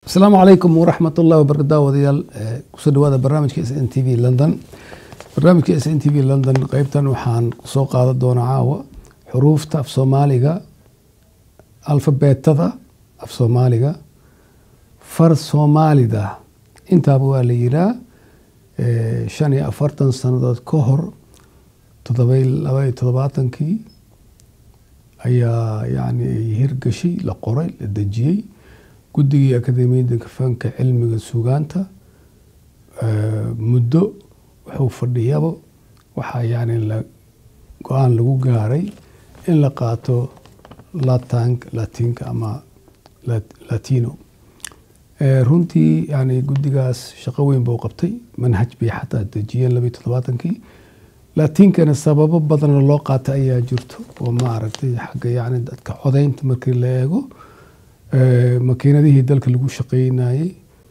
asalaamu calaykum waraxmat ullahi wabarakatu wadayaal kusoo dhawaada barnaamijka s n t v london barnaamijka s n t v london qeybtan waxaan kusoo qaadan doonaa caawa xuruufta af soomaaliga alfabeetada af soomaaliga far soomaalida intaaba waa la yiraa shan iyo afartan sanadood ka hor todoba laba iyo todobaatankii ayaa yani hirgashay la qoray la dejiyey guddigii akademiyadda fanka cilmiga sugaanta muddo wuxuu fadhiyaba waxaa yani la go-aan lagu gaaray in la qaato latank latinka ama latino runtii yani guddigaas shaqo weyn buu qabtay manhaj bay xataa dejiyeen labayo toddobaatankii latinkana sababo badanoo loo qaata ayaa jirto oo maaragtay xagga yani dadka codaynta markii la eego makiinadihii dalka lagu shaqeynayey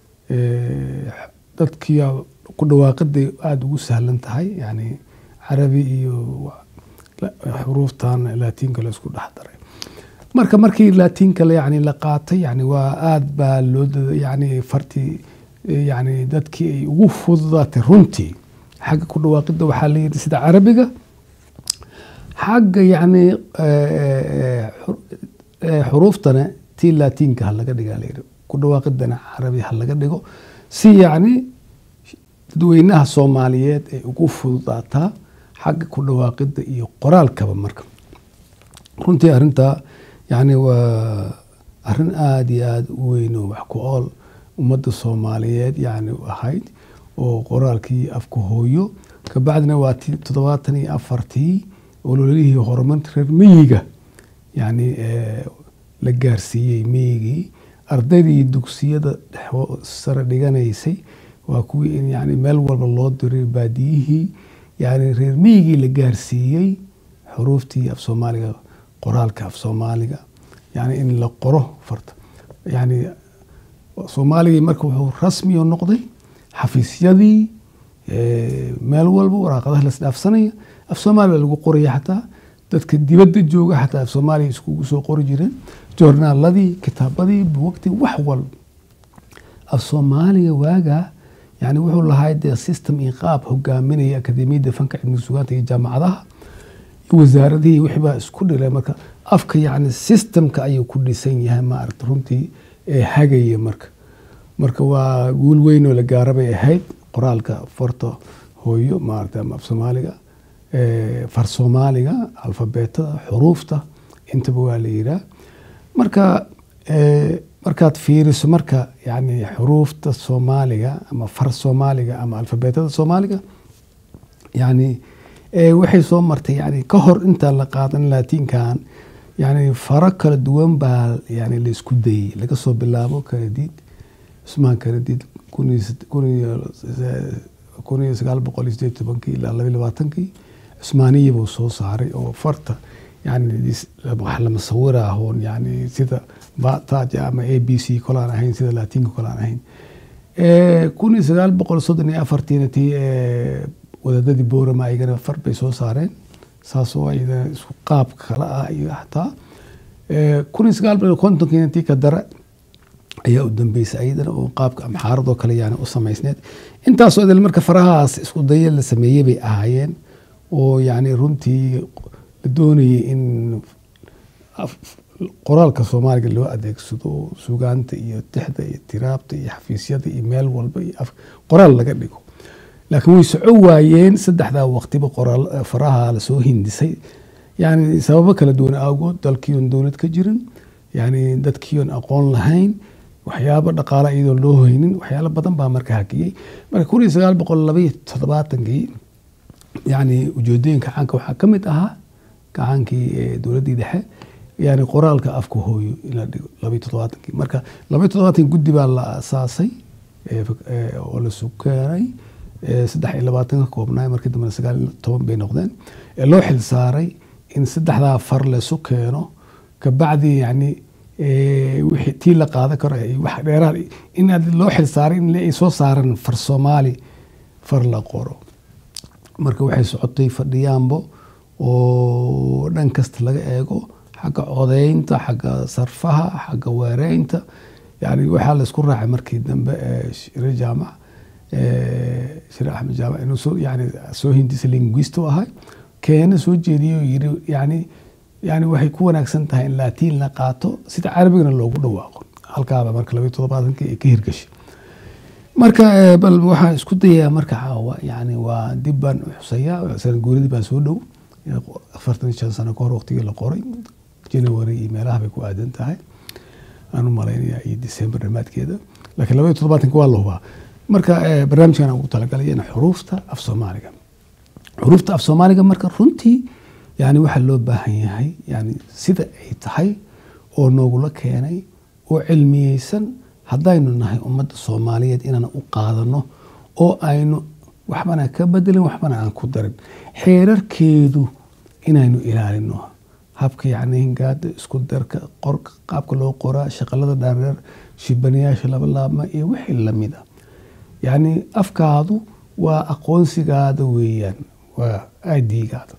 dadkii ku dhawaaqiday aada ugu sahlan tahay yani carabi iyo xuruuftan latinka la isku dhex daray marka markii latinka yani la qaatay yani waa aada baa loo yani fartii yani dadkii ay ugu fududaatay runtii xagga ku dhawaaqida waxaa la yidhi sida carabiga xagga yani xuruuftana tii latinka ha laga dhiga layidhi ku dhawaaqidana carabi ha laga dhigo si yacni dadweynaha soomaaliyeed ay ugu fududaataa xagga ku dhawaaqida iyo qoraalkaba marka runtii arrintaa yani waa arrin aada iyo aada u weyn oo wax ku ool ummadda soomaaliyeed yani ahayd oo qoraalkii afka hooyo kabacdina waa ti toddobaatan iyo afartii ololihii horumarka reer miyiga yani la gaarsiiyey miyigii ardaydii dugsiyada sare dhiganaysay waa kuwii in yani meel walba loo diray baadiyihii yani reer miyigii la gaarsiiyey xuruuftii af soomaaliga qoraalka af soomaaliga yani in la qoro farta yani soomaaligii marka wuxuu rasmi oo noqday xafiisyadii meel walba waraaqadaha lasdhaafsanaya af soomaaliya lagu qoraya xataa dadka dibadda jooga xataa af soomaaliya iskugu soo qori jireen joornaaladii kitaabadii buwagtii wax walba af soomaaliga waagaa yani wuxuu lahaa dee system iyo qaab hogaaminaya akademiyadda fanka cilmiga sugaanta iyo jaamacadaha iyo wasaaradihii wixii baa isku dhilay marka afka yani systemka ayuu ku dhisan yahay maaragta runtii ee hagaya marka marka waa guul weyn oo la gaara bay ahayd qoraalka farta hooyo maaragta ama af soomaaliga far soomaaliga alfabeetada xuruufta intaba waa la yiraa marka markaad fiiriso marka yani xuruufta soomaaliga ama far soomaaliga ama alfabeetada soomaaliga yani waxay soo martay yani ka hor intaan la qaadan latinkan yani faro kala duwan baa yani la isku dayey laga soo bilaabo kanadiid cusmaan kanadiid kun iyo sagaal boqol iyo sideed tobankii ilaa laba labaatankii cusmaaniya buu soo saaray oo farta yani wax lama sawira ahoon yani sida bataja ama a b c kolaan ahayn sida latinka kolaan ahayn kun iyo sagaal boqol soddon iyo afartiina tii wadaadadii boorama ayagana far bay soo saareen saasoo ayadana isku qaab kala ah iyo xataa kun iyo sagaal boqol kontonkiina tii ka dare ayaa u dambeysay ayadana oo qaabka amxaaradoo kale yani u samaysneed intaasoo idil marka farahaas isku daya la sameeyey bay ahaayeen oo yani runtii la doonayay in qoraalka soomaaliga loo adeegsado sugaanta iyo tixda iyo tiraabta iyo xafiisyada iyo meel walba iyo qoraal laga dhigo laakiin way soco waayeen saddexdaa waqtiba qoraal faraha lasoo hindisay yani sababo kala duwan awgood dalkiion dowlad ka jirin yani dadkiion aqoon lahayn waxyaabo dhaqaala iyadoon loo haynin waxyaalo badan baa marka hakiyey marka kun iyo sagaal boqol labaiyo toddobaatankii yani ujeedooyinka caanka waxaa ka mid ahaa gacaankii dowladdii dhexe yani qoraalka afka hooyo in la dhigo labaiyo toddobaatankii marka labaiyo toddobaatankii guddi baa la asaasay oo la sukeenay saddex iyo labaatan ka koobnaay markii dambena sagaal iyo toban bay noqdeen ee loo xil saaray in saddexdaa far laysu keeno kabacdi yani wixii tii la qaadan karo wax dheeraad in loo xil saaray in ay soo saaran far soomaali far la qoro marka waxay socotay fadhiyaanbo oo dhan kasta laga eego xagga codeynta xagga sarfaha xagga weereynta yani waxaa laisku raacay markii dambe ee shire jaamac ee shire axmed jaamac inuu soo yani soo hindisa linguist u ahay keena soo jeediyey oo yiri yani yani waxay ku wanaagsan tahay in laatiin la qaato sida carabigana loogu dhawaaqo halkaaba marka labaiyo toddobaatankii ay ka hirgashay marka eh, bal waxaan isku dayaa marka caawa yani waa dib baan u xusayaa sana guuradii baa soo dhow afartan iyo shan sano kahor waqtigii la qoray january iyo meelaha bay ku aadan tahay aan u malaynaya iyo december dhammaadkeeda laakiin laba iyo toddobaatanka waa la hubaa marka eh, barnaamijkan aan ugu talagalay in xuruufta af soomaaliga xuruufta af soomaaliga marka runtii yani waxaa loo baahan yahay yani sida ay tahay oo noogula keenay oo cilmiyeysan haddaynu nahay ummadda soomaaliyeed inaan u qaadano oo aynu waxbana ka bedelin waxbana aan ku darin xeerarkeedu inaynu ilaalino habka yani hingaada isku darka qorka qaabka loo qoraa shaqalada dhaadheer shibanayaasha laba laabma iyo wixii lamid a yani afkaadu waa aqoonsigaada weeyaan waa aidigaada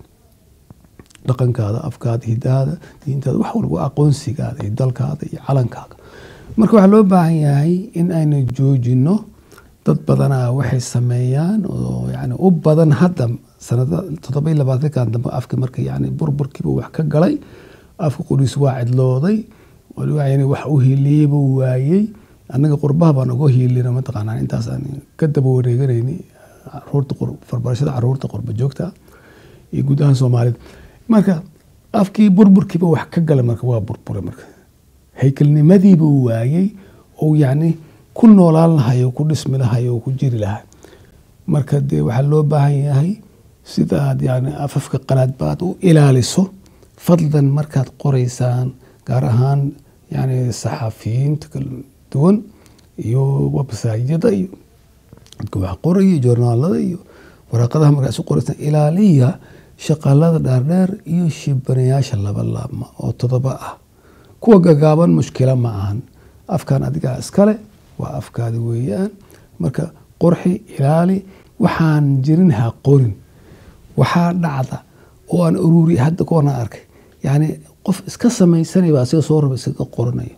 dhaqankaada afkaada hidaada diintaada wax walba waa aqoonsigaada iyo dalkaada iyo calankaaga marka waxaa loo baahan yahay in aynu joojino dad badanaa waxay sameeyaan oo yani u badan hadda sanada toddoba iyo labaatankan dambe afka marka yani burburkiiba wax ka galay afka qoriis waa cidlooday yani wax u hiiliyeyba waayey annaga qurbaha baan uga hiilina mataqaanaa intaas aan ka daba wareeganayni caruurta farbarashada caruurta qurba joogta iyo guud ahaan soomaalida marka afkii burburkiiba wax ka galay marka waa burbure marka haykalnimadiiba waayey oo yani ku noolaan lahay oo ku dhismi lahay oo ku jiri lahay marka dee waxaa loo baahan yahay sida aad yani afafka qalaad baad u ilaaliso fadlan markaad qoraysaan gaar ahaan yani saxafiyiinta kala duwan iyo websaayada iyo dadka wax qoraya joornaalada iyo waraaqadaha markaa isu qoraysaan ilaaliya shaqalada dhaardheer iyo shibanayaasha laba laabma oo todoba ah kuwa gagaaban mushkila ma ahan afkan adigaa iskale waa afkaada weeyaan marka qorxi ilaali waxaan jirin ha qorin waxaa dhacda oo aan ururi hadda kuwana arkay yani qof iska samaysanayba asiga soo raba iskaga qoranayo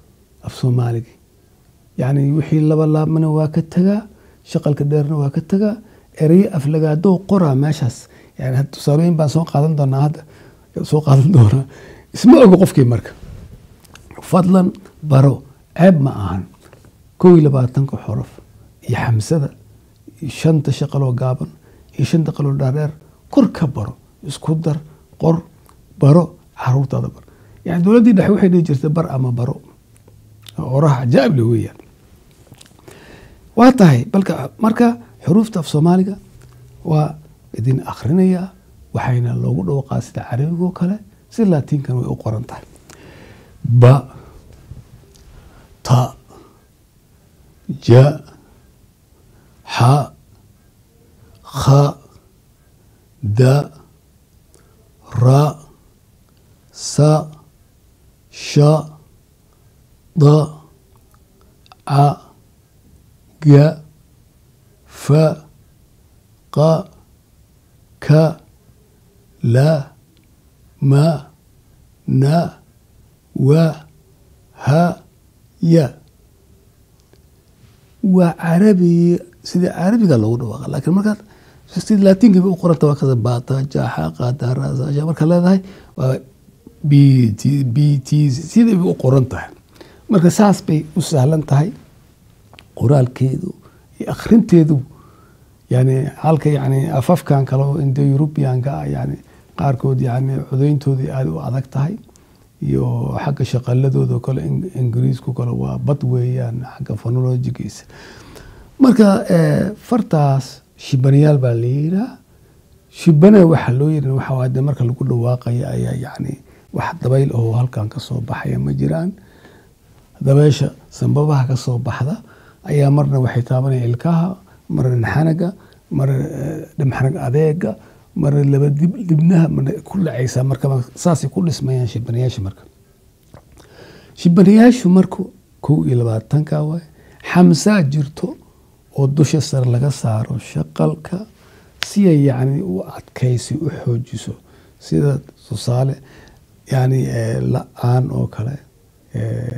af soomaaligi yani wixii laba laabmana waa ka tagaa shaqalka dheerna waa ka tagaa ereye aflagaadoo qoraa meeshaas yani tusaalooyin baan soo qaadan doonaa hadda soo qaadan doonaa isma ogo qofkii marka fadlan baro ceeb ma ahan kow iyo labaatanka xorof iyo xamsada iyo shanta shaqaloo gaaban iyo shanta qaloo dhaadheer kor ka baro isku dar qor baro caruurtaada bar yani dowladdii dhexe waxay dhihi jirtay bar ama baro oraha cajaa'ib le weeyaan waa tahay balka marka xuruufta af soomaaliga waa idin akhrinayaa waxayna loogu dhawaqaa sida carabigoo kale si laatiinkan way u qoran tahay ba ta ja xa kha da ra sa sha da ca ga fa qa ka la ma na wa ha ya waa carabi sida carabiga loogu dhawaaqa laakiin markaad sida laatiinka bay u qoranta waa kada bata jaxa qada rasasha marka leedahay waa b t b t siday bay u qoran tahay marka saas bay u sahlan tahay qoraalkeedu iyo akhrinteedu yani halka yani afafkan kale oo indo eurubianka ah yani qaarkood yani codeyntooda aada u adag tahay iyo xagga shaqaladooda kale ingiriisku kale waa bad weeyaan xagga phonologigiisa marka fartaas shibanayaal baa la yiraa shibana waxaa loo yiri waxa waa de marka lagu dhawaaqaya ayaa yani wax dabayl oo halkan ka soo baxaya ma jiraan dabeysha sambabaha ka soo baxda ayaa marna waxay taabanaya ilkaha marna dhinxanaga marna dhimxanag adeega marna laba dib dibnaha marna ku dhacaysaa marka saasay ku dhismayaan shibanayaasha marka shibanayaashu marku kow iyo labaatanka waay xamsaa jirto oo dusha sare laga saaro shaqalka si ay yani u adkaysi u xoojiso sida tusaale yani la-aan oo kale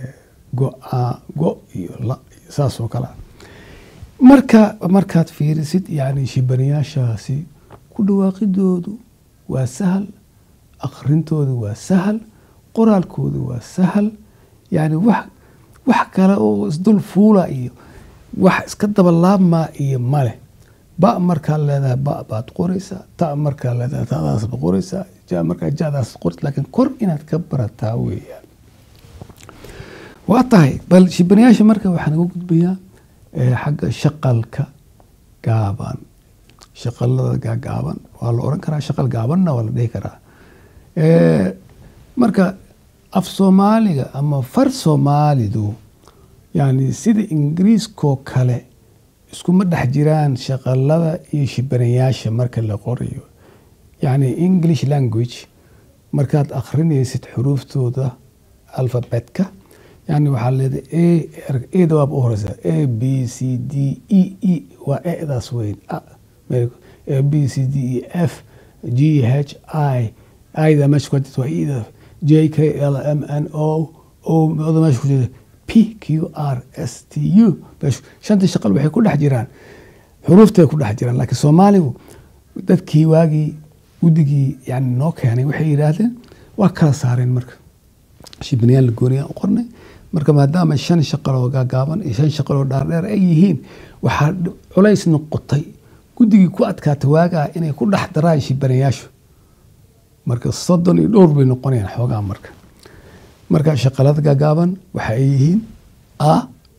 go-a go iyo la iyo saas oo kale ah marka markaad fiirisid yani shibanayaashaasi ku dhawaaqidoodu waa sahal akhrintoodu waa sahal qoraalkoodu waa sahal yani wax wax kale oo isdul fuula iyo wax iska dabalaabmaa iyo male ba markaad leedahay ba baad qoraysaa ta markaad leedahay tadaas baad qoraysaa ja markaa jadaas qoraysa laakiin kor inaad ka barataa weeyaan waa tahay bal shibanayaasha marka waxaan uga gudbayaa eh, xagga shaqalka gaaban shaqalada gaagaaban waa la oran karaa shaqal gaabanna waa la dhihi karaa Eh, marka af soomaaliga ama far soomaalidu yani sida ingiriiskoo kale iskuma dhex jiraan shaqalada iyo shibanayaasha marka la qorayo yani english language markaad akhrinaysid xuruuftooda alfabetka yani waxaa leedahay a eda waaba u horeysa a b c d e e waa edaas weyn a a b c d e f g h i ida meesha ku jirta waa ida j k l m n o o oda meesha ku jirta p q r s t u meesha shantii shaqal waxay ku dhex jiraan xuruuftay ku dhex jiraan laakiin soomaaligu dadkii waagii guddigii yani noo keenay waxay yidhaahdeen waa kala saareen marka shibniyaan la gooniyaan u qornay marka maadaama shan shaqaloo gaagaaban iyo shan shaqaloo dhaardheer ay yihiin waxaa dhib- culays noqotay guddigii ku adkaatay waagaa inay ku dhex daraan shibanayaashu marka soddon iyo dhowr bay noqonayaan xoogaa marka marka shaqalada gaagaaban waxa ay yihiin a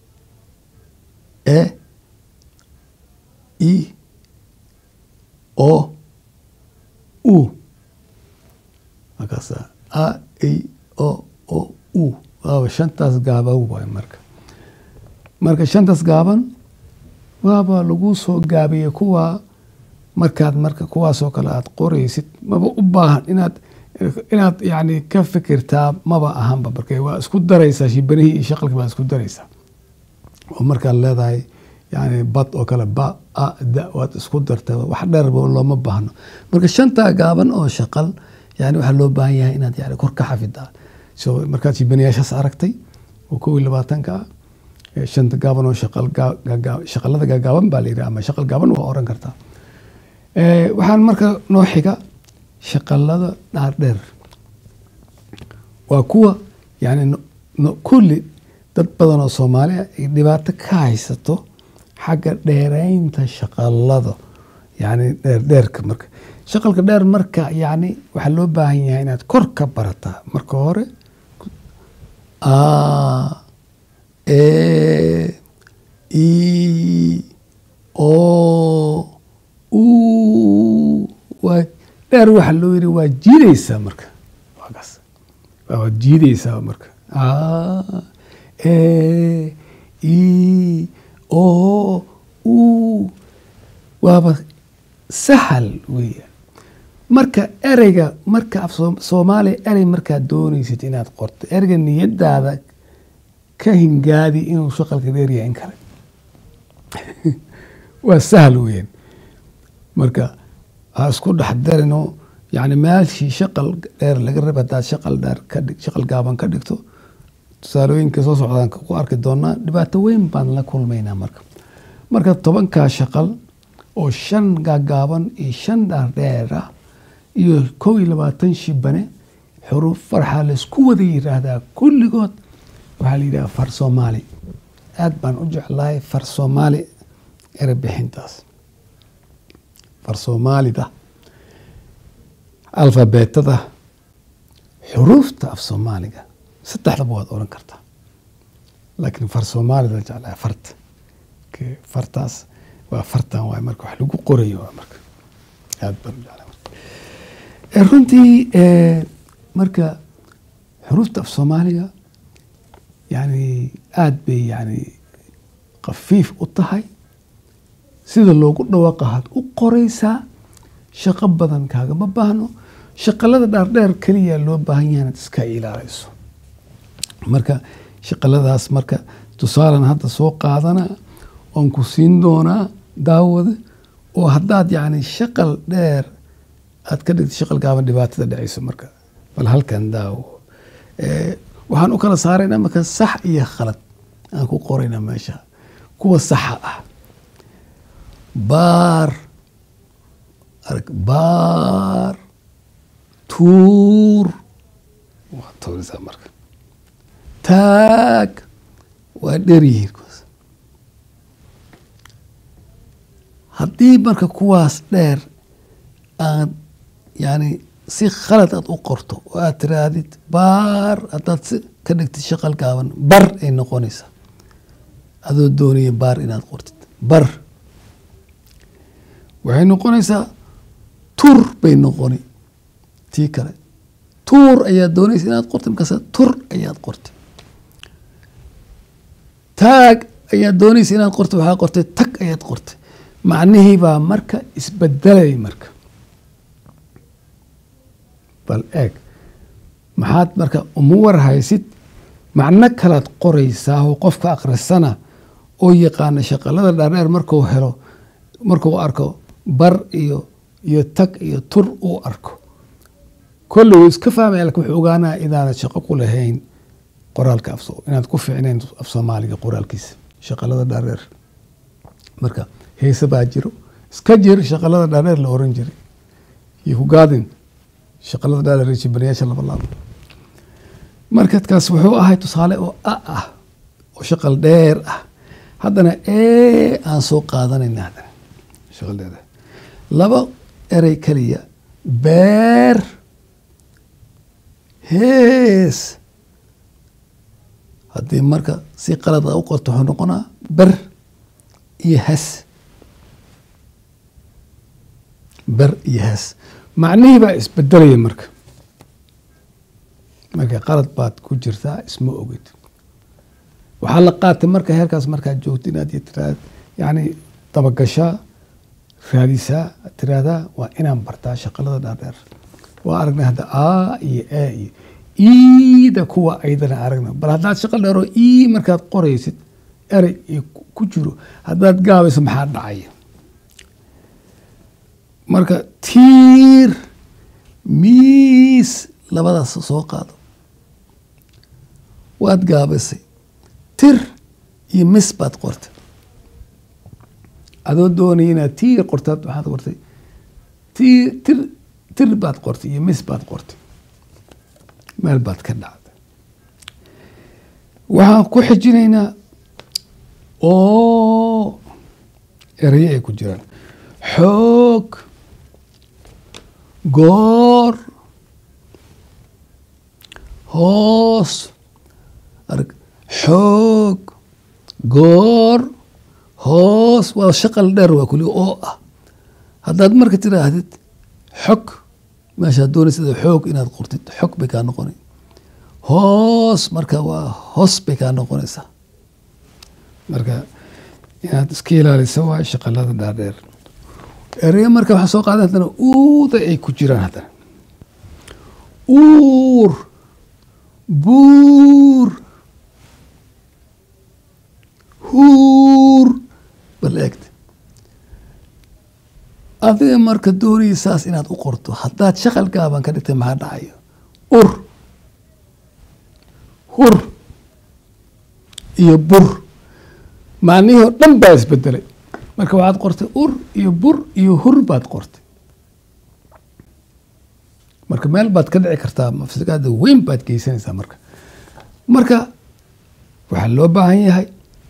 e i o u markaasa a i o o u waaba shantaas gaaban waay marka marka shantaas gaaban waaba lagu soo gaabiyey kuwa markaad marka kuwaasoo kale aad qoraysid maba u baahan inaad inaad yani ka fikirtaa maba ahanba marka waa isku daraysaa shibanihii iyo shaqalkii baa isku daraysaa oo markaad leedahay yani bad oo kale ba a da waad isku dartay wax dheerba looma baahno marka shantaa gaaban oo shaqal yani waxaa loo baahan yahay inaad yani kor ka xafidaa so markaad shibanayaashaas aragtay oo kow iyo labaatanka ah eh, shanta gaaban oo shaqal gaa- gaa- shaqalada gaagaaban baa la yidhaha ama shaqal gaaban waa oran kartaa Eh, waxaan marka noo xiga shaqalada dhaardheer waa kuwa yani no- no- kulli dad badan oo soomaaliya ay dhibaato ka haysato xagga dheeraynta shaqalada yani dheerdheerka marka shaqalka dheer marka yani waxaa loo baahan yahay inaad kor ka barataa marka hore a e i o u waa dheer waxa loo yiri waa jiidaysaa marka waa kaas waad jiidaysaa marka a e i o u waaba sahal weeyaan marka ereyga marka af Soom- soomaaliya erey markaad doonaysid inaad qorto ereyga niyadaada ka hingaadi inuu shaqalka dheeryahay in kale waa sahal weeyaan marka ha isku dhex darino yani meeshii shaqal dheer laga raba hadaad shaqal dheer ka dhig shaqal gaaban ka dhigto tusaalooyinka soo socdaan ku arki doonaa dhibaato weyn baan la kulmaynaa marka marka tobankaa shaqal oo shan gaagaaban iyo shan dhaardheer ah iyo kow iyo labaatan shibane xuruuf farxaa laysku wada yiraahdaa kulligood waxaa la yidhaha far soomaali aad baan u jeclahay far soomaali erebixintaas far soomaalida alfabeetada xuruufta af soomaaliga saddexdaba waad oran kartaa laakiin far soomaalida jeclahay farta Ke- fartaas waa fartan waay marka wax lagu qorayo waa marka aad baan u jeclahay marka Eh, runtii eh, marka xuruufta af soomaaliga yani aad bay yani khafiif u tahay sida loogu dhawaaqahaad u qoraysaa shaqo badan kaagama baahno shaqalada dhaardheer keliya loo baahan yahay inaad iska ilaalayso marka shaqaladaas marka tusaalan hadda soo qaadana oon ku siin doonaa daawada oo haddaad yani shaqal dheer aad ka dhigto shaqal gaaban dhibaatada dhacayso marka bal halkan daawo Eh, waxaan u kala saaraynaa marka sax iyo khalad aan ku qoraynaa meesha kuwa saxa ah baar arag baar tuur waa toorisaa marka taag waa dher yihiin kuwaas haddii marka kuwaas dheer aad yani si khalad aad u qorto oo aad tiraahdid baar haddaad si ka dhigtid shaqal gaaban bar ay noqonaysaa adoo doonaya baar inaad qortid bar waxay noqonaysaa tur bay noqoni tii kale tuur ayaad doonaysa inaad qortid markaasa tur ayaad qortay taag ayaad doonaysa inaad qortay waxaa qortay tag ayaad qortay macnihii baa marka isbedelay marka bal eeg maxaad marka uma warhaysid macno kalaad qoraysaa oo qofka akhrisana oo yaqaana shaqalada dhaadheer markuu helo markuu arko bar iyo iyo tag iyo tur uu arko kolle wuu iska fahmaya lakin wuxuu ogaanaa inaanad shaqo ku lahayn qoraalka af inaad ku fiicnayn af soomaaliga qoraalkiisa shaqalada dhaadheer marka heese baa jiro iska jir shaqalada dhaadheer la oran jiray iyo kugaadin shaqalada dhaadheer jibanayaasha laba laabo markadkaas wuxuu ahay tusaale oo a ah oo shaqal dheer ah haddana ee aan soo qaadanayna haddana shaqal dheer ah laba erey keliya beer hees haddii marka si qalad a u qorto wuxuu noqonaa ber iyo has ber iyo has macnihii baa isbedelaya marka marka qalad baad ku jirtaa isma ogid waxaa la qaatay marka heerkaas markaad joogto inaad tiraad yani dabagashaa raadisaa tiraahdaa waa inaan bartaa shaqalada dhaadheer waa aragnay hadda a iyo a iyo iida kuwa aydana aragna bal haddaad shaqal dheeroo ii markaad qoraysid erey iyo ku jiro haddaad gaabayso maxaa dhacaya marka tiir miis labadaas soo qaado waad gaabaysay tir iyo mis baad qortay adoo doonaya inaad tiir qortaad waxaad qortay tir tir tir baad qortay iyo mis baad qortay meel baad ka dhacday waxaan ku xijinaynaa oo erayo ay ku jiraan xoog goor hoos arg xoog goor hoos waa shaqal dheer waa kuli oo ah haddaad marka tiraahdid xog meeshaad doonaysa xoog inaad qortid xog bay kaa noqona hoos marka waa hoos bay kaa noqonaysaa marka inaad iska ilaalisa waa shaqalada dhaadheer ereya marka waxaa soo qaadan haddana uuda ay ku jiraan haddana uur buur huur bal eegta adiga marka doonaysaas inaad u qorto haddaad shaqal gaaban ka dhigtay maxaa dhacayo ur hur iyo bur macnihii oo dhan baa isbedelay marka waxaad qortay ur iyo bur iyo hur baad qortay marka meel baad ka dhici kartaa mafsagaada weyn baad geysanaysaa marka marka waxaa loo baahan yahay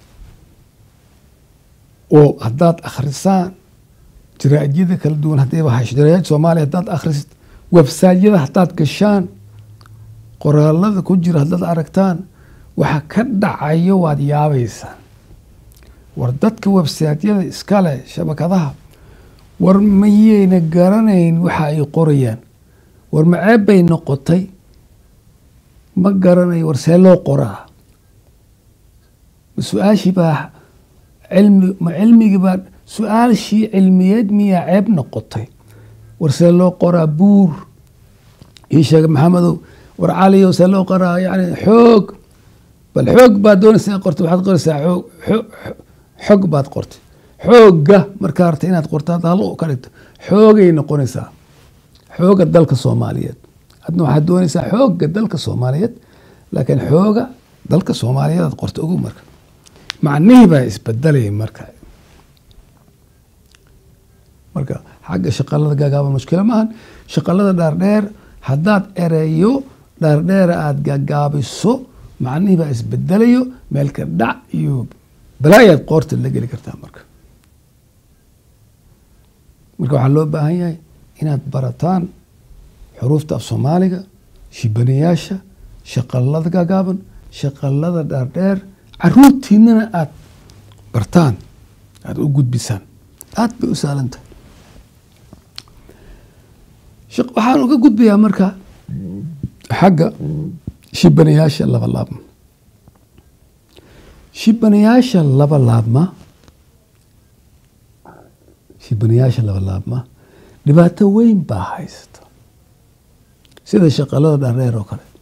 oo haddaad akhrisaan jaraa'idyada kala duwan haddiiba hash jaraa'id soomaaliya haddaad akhrisid websaytyada haddaad gashaan qoraalada ku jira haddaad aragtaan waxa ka dhacayo waad yaabaysaan war dadka websaytyada iskale shabakadaha war mayayna garanayn waxa ay qorayaan war maceeb bay noqotay ma garanayo war see loo qoraa ma su-aashii baa cilmi ma cilmigii baa su-aashii cilmiyeed miyaa ceeb noqotay war see loo qoraa buur ii sheega maxamedow war caliyow see loo qoraa yani xoog bal xoog baad doonaysa inaad qorto waxaad qoraysaa xoog xog baad qortay xoogga markaa rabta inaad qorto hadda hal ka dhigto xoogay noqonaysaa xooga dalka soomaaliyeed adna waxaad doonaysaa xoogga dalka soomaaliyeed laakiin xooga dalka soomaaliyeed aad qorta ogow marka macnihii baa isbedelaya marka marka xagga shaqalada gaagaaban mushkilo maahan shaqalada dhaardheer haddaad ereyo dhaardheera aada gaagaabiso macnihii baa isbedelayo meelka dhac iyo balaayaad qoorta la geli kartaa marka marka waxaa loo baahan yahay inaad barataan xuruufta af soomaaliga shibanayaasha shaqalada gaagaaban shaqalada dhaardheer caruurtiinana aada bartaan aada u gudbisaan aada bay u saalantahay waxaan uga gudbayaa marka xagga shibanayaasha laba laabma shibanayaasha laba laabma shibanayaasha laba laabma dhibaato weyn baa haysata sida shaqalada dhareer oo kale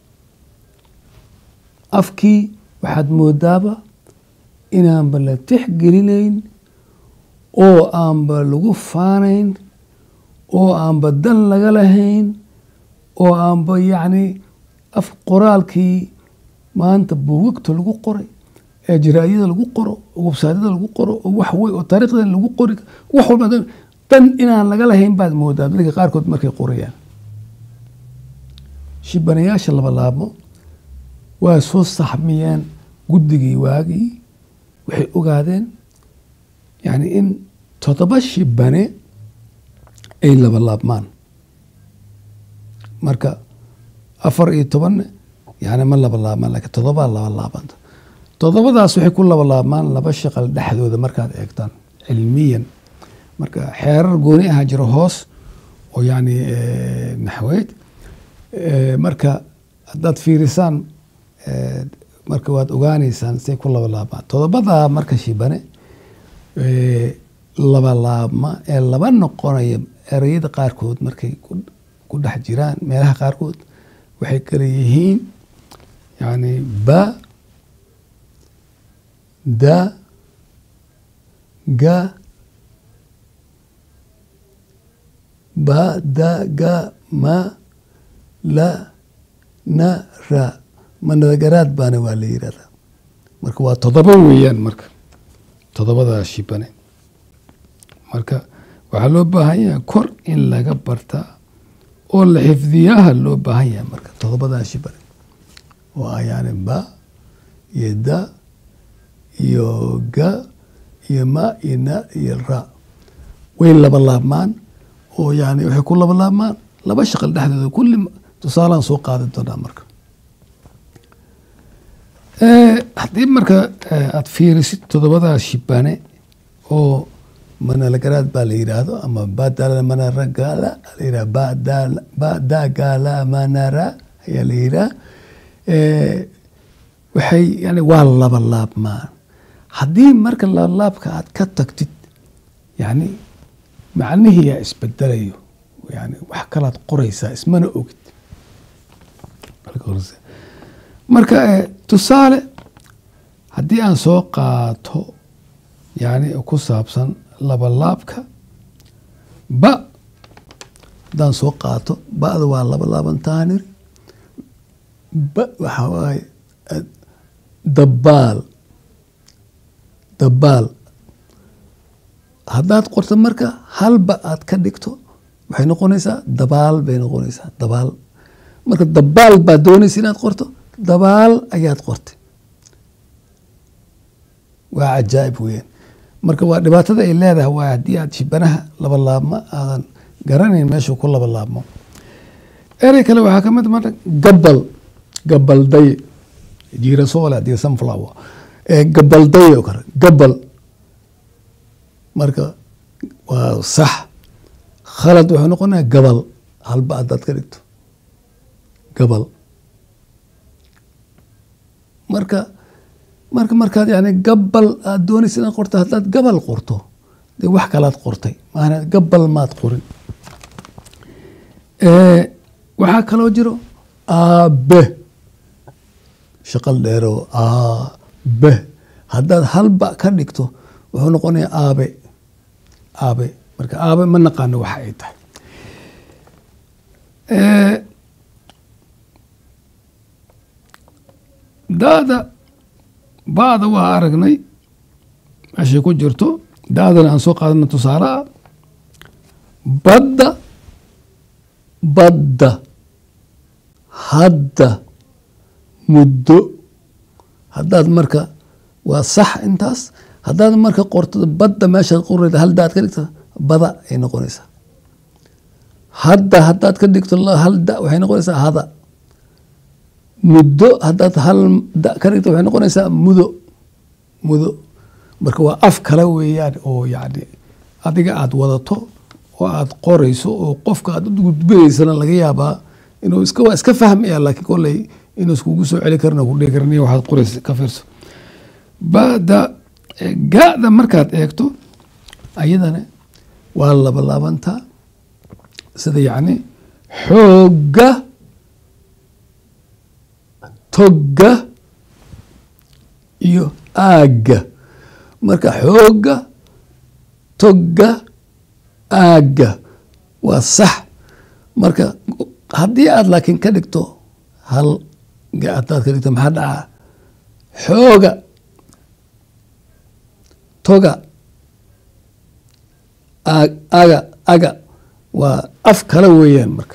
afkii waxaad moodaaba inaanba la tixgelinayn oo aanba lagu faanayn oo aanba dan laga lahayn oo aanba yacni af qoraalkii maanta buugagta lagu qoray ee jaraa'iyada lagu qoro oo websaadyada lagu qoro oo wax wey oo taariikhda lagu qori wax walba dan inaan laga lahayn baad moodaa dadka qaarkood markay qorayaan shibanayaasha laba laabmo waa soo saxmiyeen guddigii waagii waxay ogaadeen yani in toddoba shibane ay laba laabmaan marka afar iyo tobanne yani ma laba laabmaan lakiin toddobaa laba laabanta toddobadaas waxay ku laba laabmaan laba shaqal dhexdooda markaad eegtaan cilmiyan marka xeerar gooni ahaa jiro hoos oo yani naxweyd marka haddaad fiirisaan marka waad ogaaneysaan say ku laba laabmaan toddobadaa marka shibane laba laabma ee laba noqonaya ereyada qaarkood markay ku dhex jiraan meelaha qaarkood waxay kala yihiin yani ba da ga ba da ga ma la na ra manadagaraad baana waa la yirahdaa marka waa toddoba weeyaan marka toddobadaa shibane marka waxaa loo baahan yahay kor in laga bartaa oo la xifdiyaha loo baahan yahay marka toddobadaa shibane waa yani ba iyo da iyo ga iyo ma iyo na iyo ra way laba laabmaan oo yani waxay ku laba laabmaan laba shaqal dhexdooda kulli tusaalaan soo qaadi doonaa marka haddii marka aada fiirisid toddobadaa shibane oo manalagaraad baa la yidhaahdo ama badala manaragala la yidhaha badagala manara ayaa la yidhaha waxay yani waa laba laabmaan haddii marka labalaabka aad ka tagtid yani macnihii yaa isbedelayo yani wax kalaad qoraysaa ismana ogid marka tusaale haddii aan soo qaato yani ku saabsan labalaabka ba haddaan soo qaato ba'da waa laba laabantaanir ba waxaa waaye dabaal dabaal haddaad qorto marka halba aad ka dhigto waxay noqonaysaa dabaal bay noqonaysaa dabaal marka dabaal baad doonaysa inaad qorto dabaal ayaad qortay waa cajaa'ib weeyaan marka waa dhibaatada ay leedahay waa haddii aad shibanaha laba laabma aadan garanayn meeshuu ku laba laabmo erey kale waxaa ka mid marka gabal gabalday jiirasoole haddii sunflower gabalday oo kale gabal marka waa sax khalad wuxuu noqonaya gabal halba haddaad ka dhigto gabal marka marka markaad yani gabal aad doonaysa inaad qorto haddaad gabal qorto dee wax kalaad qortay maana gabal maad qorin waxaa kaloo jiro aabe shaqal dheero aabe haddaad halba ka dhigto wuxuu noqonayaa aabe aabe marka aabe ma naqaano waxa ay tahay daada ba'da waa aragnay meeshay ku jirto daadana aan soo qaadana tusaale ah badda badda hadda muddo haddaad marka waa sax intaas haddaad marka qorto badda meeshaad qorayda hal daad ka dhigto bada ay noqonaysaa hadda haddaad ka dhigto hal da waxay noqonaysaa hada muddo haddaad hal da ka dhigto waxay noqonaysaa mudo mudo marka waa af kale weeyaan oo yacni adiga aada wadato oo aada qorayso oo qofka aad u gudbinaysana laga yaabaa inuu iska waa iska fahmaya laakiin kolley inuu iskugu soo celi karna ku dhihi karniyo waxaad qoraysa ka fiirso bada gaada markaad eegto ayadana waa laba laabantaa sida yacni xoogga togga iyo aagga marka xoogga togga aagga waa sax marka haddii aad laakiin ka dhigto hal hadaad ka dhigto maxaa dhacaa xooga toga aga aga waa af kale weeyaan marka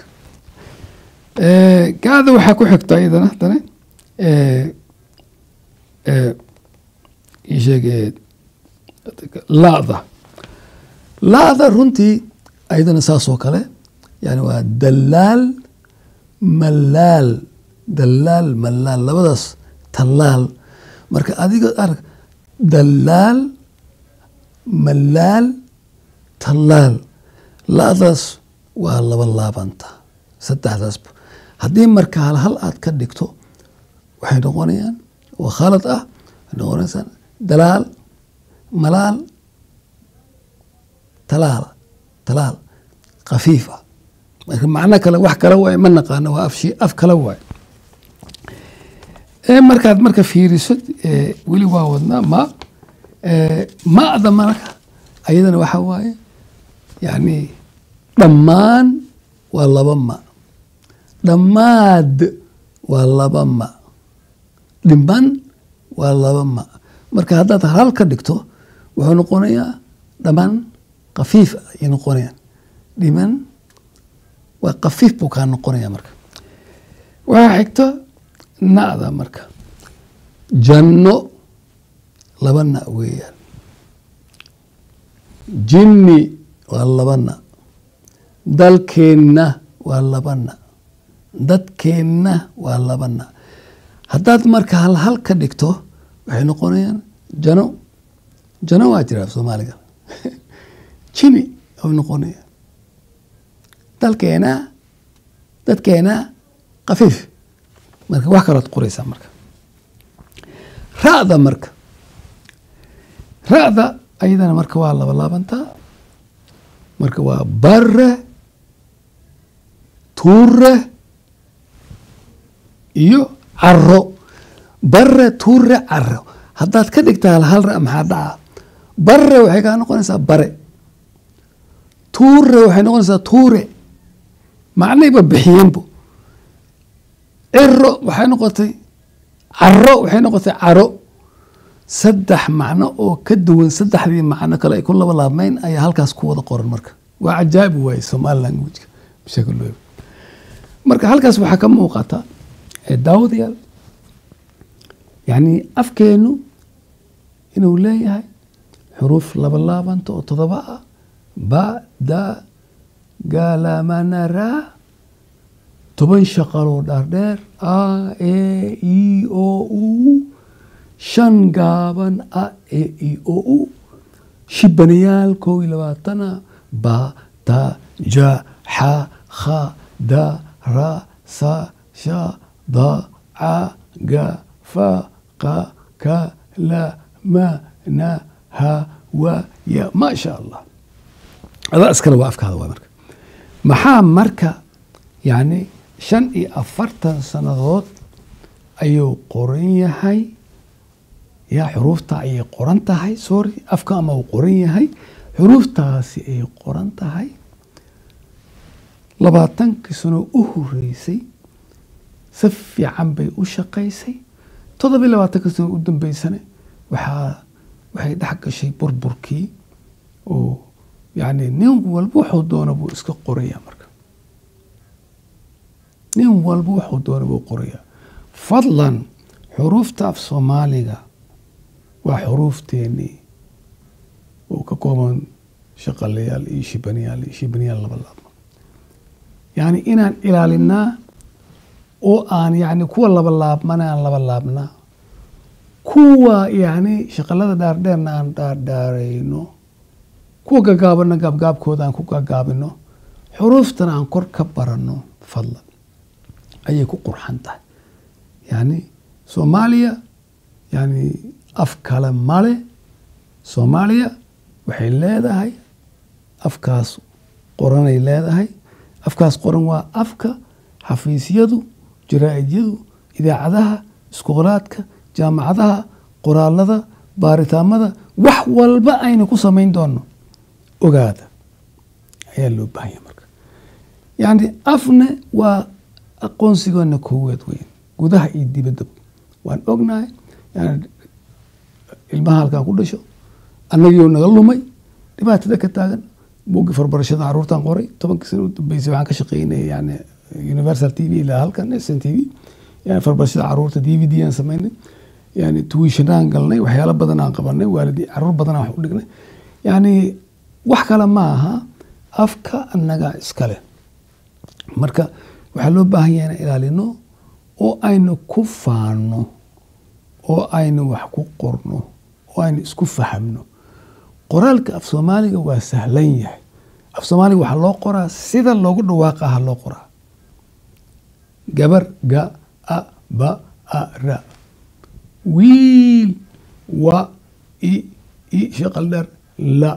gaada waxaa ku xigta iyadana haddana isheeg laada laada runtii ayadana saas oo kale yani waa dalaal malaal dalaal malaal labadaas tallaal marka adiga arag dalaal malaal tallaal la-daas waa laba laabanta saddexdaasba haddii marka hal hal aad ka dhigto waxay noqonayaan oo khalad ah waxay noqonaysaa dalaal malaal talaal talaal khafiif ah marka macno kale wax kale waaye ma naqaano waa afshi af kale waaye markaad marka fiiriso weli waa wadnaa ma ma'da marka ayadana waxa waaye yani dhammaan waa laba ma dhammaad waa laba ma dhiman waa laba ma marka haddaad hal ka dhigto wuxuu noqonayaa dhamaan kafiif ayay noqonayaan dhiman waa kafiif buu kaa noqonaya marka waxaa xigto na'da marka janno laba na weeyaan jinni waa laba na dalkeenna waa laba na dadkeenna waa laba na haddaad marka hal hal ka dhigto waxay noqonayaan jano jano waa jiraa soomaaliga jini ay noqonayaan dalkeena dadkeena kafiif marka wax kalood qoraysaa marka ra'da marka ra'da ayadana marka waa laba laabantaa marka waa bare tuure iyo caro bare tuure caro haddaad ka dhigta hal hal ra maxaa dhaca bare waxay kaa noqonaysaa bare tuure waxay noqonaysaa tuure macnayba bixiyeenbo ciro waxay noqotay caro waxay noqotay caro saddex macno oo ka duwan saddexdii macno kale ay ku laba laabmayn ayaa halkaas ku wada qoran marka waa cajaabi waaye somaali languageka bishakl marka halkaas waxaa ka muuqata daawadayaal yani afkeenu inuu leeyahay xuruuf laba laabanta oo todoba ah ba da galamanara toban shaqaloo dhaardheer a e i o u shan gaaban a e i o u shibanayaal kow iyo labaatana ba ta ja xa kha da ra sa sha da ca ga fa qa ka la ma na ha wa ya ma sha allah adaa iskale waa afkaada waa marka maxaa marka yani shan iyo afartan sannadood ayuu qoran yahay yaa xuruufta ayay qoran tahay sorry afka ama uu qoran yahay xuruuftaasi ay qoran tahay labaatankii sano u horeysay si fiican bay u shaqaysay toddoba iyo labaatanka sano u dambeysane waxaa waxay dhex gashay burburkii oo yacni nin walba wuxuu doona buu iska qorayaa marka nin walba wuxuu doona buu qorayaa fadlan xuruufta af soomaaliga waa xuruufteenii oo ka kooban shaqalayaal iyo shibanayaal iyo shibanayaal laba laabma yacni inaan ilaalinaa oo aan yacni kuwa laba laabmana aan laba laabnaa kuwa yacni shaqalada dhaardheerna aan dhaardhaarayno kuwa gagaabana gaabgaabkooda aan ku gagaabino xuruuftana aan kor ka baranno fadlan ayay ku qurxan tahay yacni soomaaliya yacni af kale male soomaaliya waxay leedahay afkaas qoranay leedahay afkaas qoran waa afka xafiisyadu jaraa-idyadu idaacadaha iskoolaadka jaamacadaha qoraalada baaritaamada wax walba aynu ku samayn doono ogaada ayaa loo baahanya marka yacni afne waa aqoonsigoona koowaad weyn gudaha iyo dibaddaba waan ognahay yani ilmaha halkaan ku dhasho annagiioo naga lumay dhibaatada ka taagan buuggi farbarashada caruurtan qoray tobankii sana u dambeysay waxaan ka shaqeynay yani universal t v ilaa halkan s n t v yani farbarashada caruurta d v d aan samaynay yani tuwishanaan galnay waxyaalo badan aan qabanay waalidi caruur badan aan wax u dhignay yani wax kale ma aha afka annaga iskale marka waxaa loo baahan yahay inaan ilaalino oo aynu ku faano oo aynu wax ku qorno oo aynu isku fahamno qoraalka af soomaaliga waa sahlan yahay af soomaaliga waxaa loo qoraa sida loogu dhawaaqa ha loo qoraa gabar ga a ba a ra wiil wa i i shaqal dheer la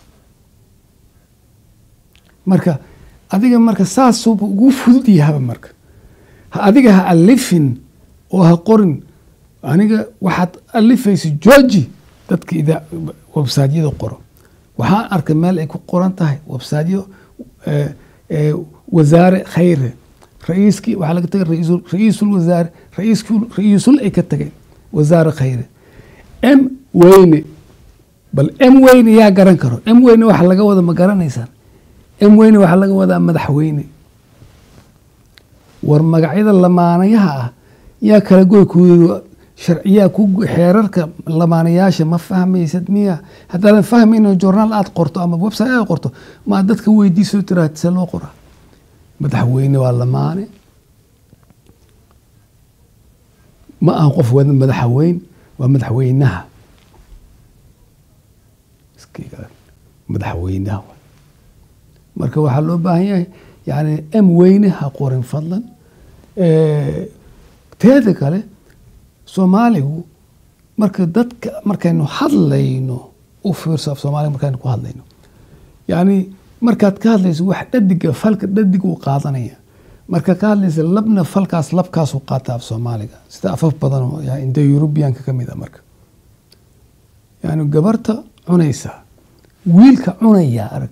marka adiga marka saasuuba ugu fudud yahaba marka ha adiga ha alifin oo ha qorin aniga waxaad alifaysa georgi dadka ida websaadyada qoro waxaan arkay meel ay ku qoran tahay websaadyo wasaare khayre ra-iiskii waxaa laga tagay ra-iisul wasaare ra-iisul ay ka tageen wasaare khayre m weyne bal m weyne yaa garan karo m weyne waxa laga wada ma garanaysaan m weyne waxaa laga wadaa madaxweyne war magacyada lamaanayaha ah yaa kala goy ku sharciyaa ku xeerarka lamaanayaasha ma fahmaysad miya haddaadan fahmayno journaal aad qorto ama website aad qorto maa dadka weydiiso tiraad see loo qoraa madaxweyne waa lamaane ma aha qof wada madaxweyn waa madaxweynaha madaxweynaha marka waxaa loo baahan yahay yani m weyne ha qorin fadlan teeda kale soomaaligu marka dadka markaynu hadlayno u fiirso af soomaaliga markaynu ku hadlayno yani markaad ka hadlayso wax dhadiga falka dhadig uu qaadanaya marka ka hadlaysa labna falkaas labkaasuu qaata af soomaaliga sida afaf badan oo inda yurubiyanka ka mid a marka yani gabarta cunaysa wiilka cunaya arag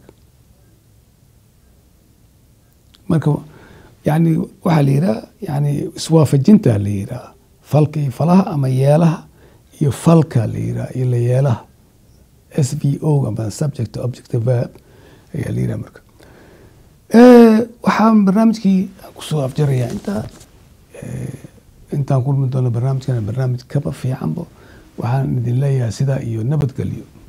marka yani waxaa la yidhaha yani iswaafajinta la yidhaha falka iyo falaha ama yeelaha iyo falka la yidhaha iyo la yeelaha s v o ama subject object verb ayaa la yidhaha marka waxaan barnaamijkii kusoo afjarayaa intaa intaan kulmi doono barnaamijkan barnaamij kaba fiicanbo waxaan idin leeyahay sidaa iyo nabadgelyo